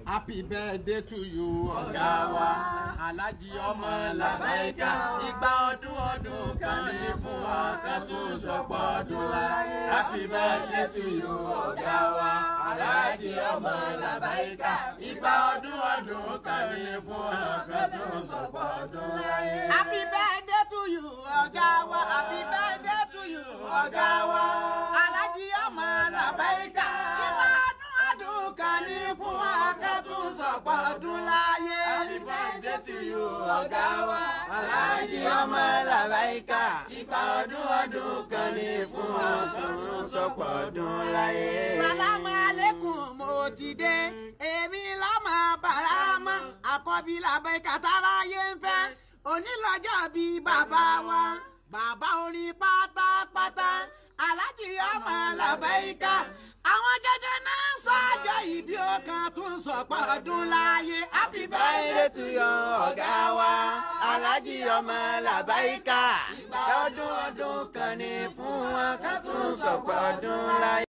happy birthday to you ọ̀gá wa alájí ọmọ làbáyíká igba ọdún ọdún kan ní fún wa ká tún sọpọ̀ ọdún wa happy birthday to you ọ̀gá wa alájí ọmọ làbáyíká igba ọdún ọdún kan ní fún wa ká tún sọpọ̀ ọdún láyé. happy birthday to you ọ̀gá wa happy birthday to you ọ̀gá wa alájí ọmọ làbáyíká ìgbà ọdún ọdún kan ní fún wa ká tún sọ̀pọ̀ ọdún láyé. happy birthday to you ọ̀gá wa alájí ọmọ làbáyíká igba ọdún ọdún kan ní fún wa ká tún sọpọ̀ ọdún láyé. sálámù alẹ́kùn mo ti dé èmi lọ́mọ bàrámọ́ àkọ́bí làbáyíká táráyé ń fẹ́ onílọ́jọ́ bíi bàbá wa bàbá orin pátápátá alájí ọmọ làbáyíká àwọn gẹ́gẹ́ náà ń sọ́jọ́ ìbí ọkàn tún sọ̀pọ̀ ọdún láyé happy birthday birthday to you ọ̀gá wa alájí ọmọ làbáyíká ọdún ọdún kan ní fún wa ká tún sọ̀pọ̀ ọdún láyé.